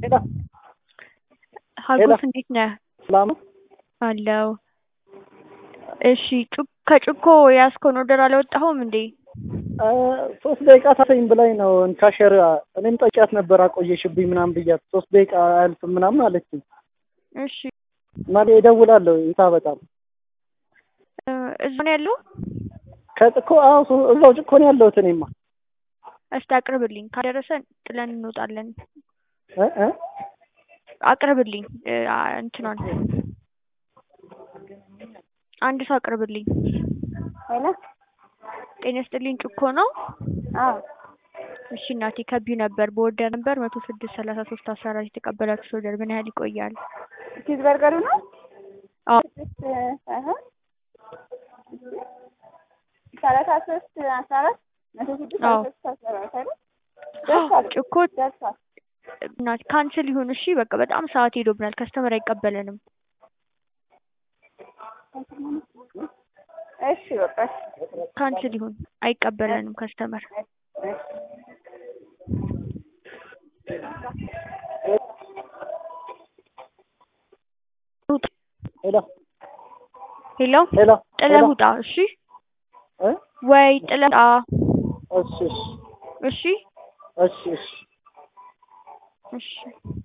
ሄሎ ሀጎስ እንዴት ነህ? ሰላም ነው? አለው። እሺ ጩ- ከጩኮ የያዝከውን ኦርደር አላወጣኸውም እንዴ? እ ሶስት ደቂቃ ታሰኝ ብላኝ ነው ካሸር እኔም ጠቂያት ነበር አቆየሽብኝ ምናምን ብያት ሶስት ደቂቃ አያልፍም ምናምን አለችኝ። እሺ ማለ እደውላለሁ ይታ በጣም እ እዛ ነው ያለው? ከጭኮ አዎ ሶ- እዛው ጭኮ ነው ያለሁት እኔማ እስቲ አቅርብልኝ። ካደረሰን ጥለን እንወጣለን። እ እ አቅርብልኝ እ አ- እንትኗን አንድ ሰው አቅርብልኝ። ሄሎ ጤና ይስጥልኝ ጩኮ ነው? አዎ እሺ እናቴ ከቢው ነበር በኦርደር ነበር መቶ ስድስት ሰላሳ ሶስት አስራ አራት የተቀበላችሁት ኦርደር ምን ያህል ይቆያል? ቺዝ በርገሩ ነው አዎ ስድስት ሳይሆን ሰላሳ ሶስት አስራ አራት መቶ ስድስት አዎ። ሰላሳ ሶስት አስራ አራት አይደል ደርሷል ጩኮ ደርሷል እናቴ ካንስል ይሁን እሺ። በቃ በጣም ሰዓት ሄዶብናል። ከስተመር አይቀበለንም። እሺ በቃ እሺ ካንስል ይሁን አይቀበለንም ከስተመር። ሄሎ ሄሎ ሄሎ ጥለህ ሄሎ ውጣ እሺ። እ ወይ ጥለህ ውጣ እሺ እሺ እሺ እሺ እሺ እሺ